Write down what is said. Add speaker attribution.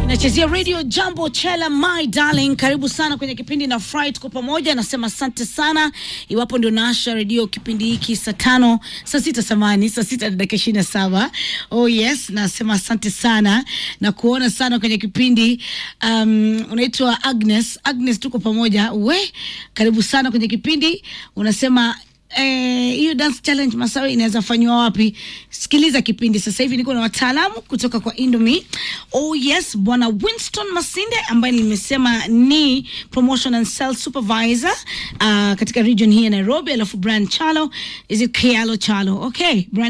Speaker 1: Nachezea radio jambo chela my darling, karibu sana kwenye kipindi na Fry, tuko pamoja. Nasema asante sana, iwapo ndio naasha redio kipindi hiki saa tano saa sita samani saa sita na dakika ishirini na saba oh yes, nasema asante sana na kuona sana kwenye kipindi. Um, unaitwa Agnes. Agnes, tuko pamoja we, karibu sana kwenye kipindi. Unasema hiyo eh, dance challenge Masawe inaweza fanywa wapi? Sikiliza kipindi sasa hivi, niko na wataalamu kutoka kwa Indomie. Oh yes, bwana Winston Masinde ambaye nimesema ni promotion and sales supervisor uh, katika region hii ya Nairobi, alafu Brian Chalo, is it Kialo Chalo? Okay, Brian